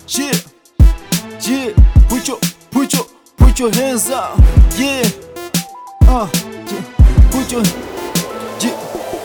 Yeah, yeah, put your, put your, put your hands up. Yeah, uh, yeah, put your, yeah.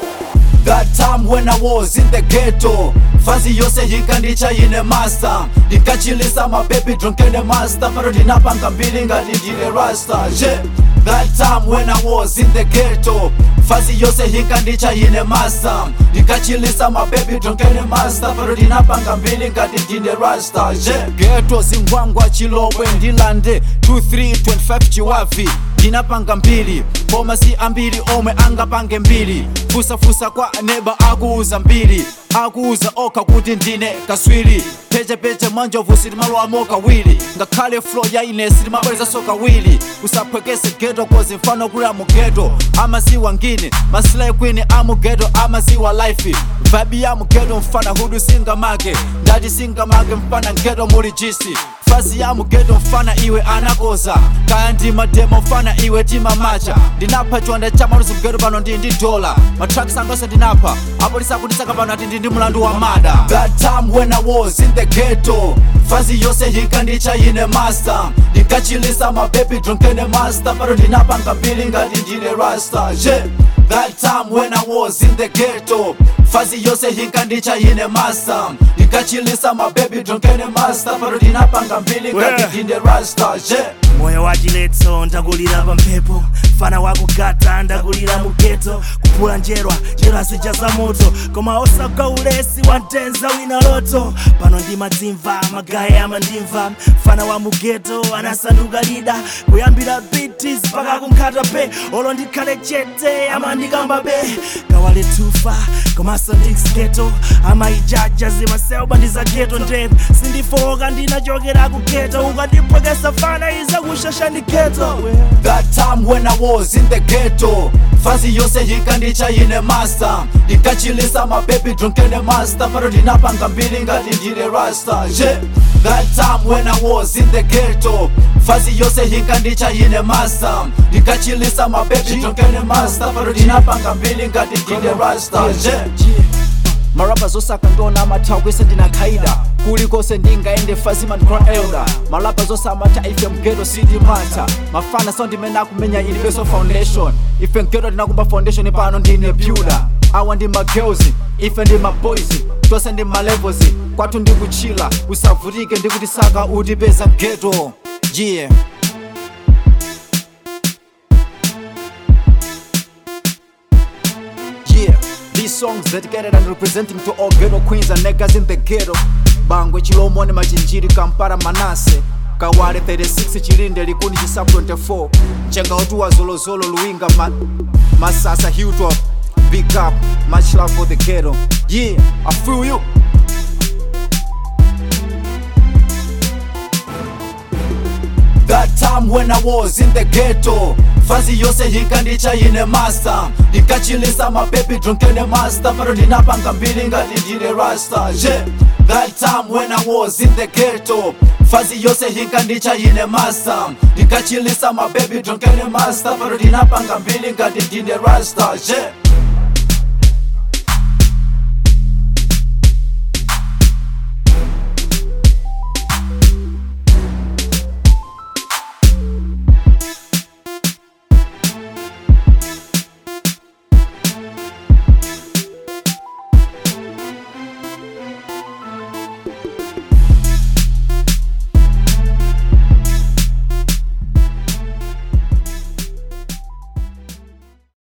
That time when I was in the ghetto fazi yose yikandicha ine master ndikachilisa mababy drunkene master pano ndinapanga mbili ngati ndine rasta yeah. That time when I was in the ghetto fazi yose yikandicha ine master ndikachilisa mababy drunkene master pano ndinapanga mbili ngati ndine rasta yeah. Ghetto zingwangwa chilobwe ndilande 2325 chiwavi ndinapanga mbili koma si ambiri omwe angapange mbili fusafusa kwa neba akuuza mbili akuuza okha kuti ndine kaswiri pechepeche mwanjovu sitimaloamo kawiri ngakhale flo ya ine sitimabwerezaso kawiri usaphwekese geto kozi mfano kulira mu geto amaziwa ngine masilai kwini amugeto amaziwa life vibe ya mugeto mfana hudu singamake ndati singamake mfana ngeto muli jisi fazi ya mugeto mfana iwe anakoza kaya ndi mademo mfana iwe timamacha ndinapha chiwanda cha maluzi mgeto pano ndi ndi dola matraks angose ndinapha apolisi akundisaka pano ati ndi ndi mlandu wa mada that time when I was in the ghetto fazi yose yikandicha ine master ndikachilisa mababy drunkene master pano ndinapanga mbili ngati ndine rasta yeah. That time when I was in the ghetto fazi yose yikandicha ine master ndikachilisa mababy drunkene master pano ndinapanga mbili ngati Yeah. ndine rasta yeah. moyo wa chiletso ndakulira pa mphepo fana wakugata ndakulira mu geto kuphula njerwa njerwa zija za moto koma osagwa ulesi wa mtenza wina loto pano ndimadzimva magaye amandimva fana wa mu geto anasanduka lida kuyambira bitis mpaka kunkhata pe olo ndikhale chete amandikamba be kawale tufa komanso ndikugeto amayijaja zimaseuba ndiza geto ndevu sindifoka ndinachokera ku geto ukandiphwekesa fana iza kushasha ndi geto That time when I was in the ghetto fazi yose yikandicha ine master ndikachilisa mababy drunkene master pano ndinapanga mbili ngati ndine rasta yeah. That time when I was in the ghetto fazi yose yikandicha ine master ndikachilisa mababy drunkene master pano ndinapanga mbili ngati ndine rasta yeah. marapa zosaka ndiona amathawa kwese ndinakhaida kulikonse ndingaende fazima ndikhola elda marapa zosamata ife mgeto sindimata mafana so ndimene akumenya ilibeso foundation ife mgeto ndinakumba foundation pano ndine builder awa ndi magirls ife ndi maboys tonse ndi malevels kwathu ndikuchila usavutike ndikuti saka utipeza mgeto yeah Yeah, these songs dedicated and representing to all ghetto queens and niggas in the ghetto. Bangwe Chilomone Machinjiri Kampala Manase. Kawale 36 Chilinde Likundi Chisa 24. Chenga Otua Zolo Zolo Luinga Ma Masasa Hilltop. Big up, much love for the ghetto. Yeah, I feel you. That time when I was in the ghetto fazi yose yikandicha ine master ndikachilisa mababy drunkene master pano ndinapanga mbili ngati ndine rasta yeah. That time when I was in the ghetto fazi yose yikandicha ine master ndikachilisa mababy drunkene master pano ndinapanga mbili ngati ndine rasta yeah.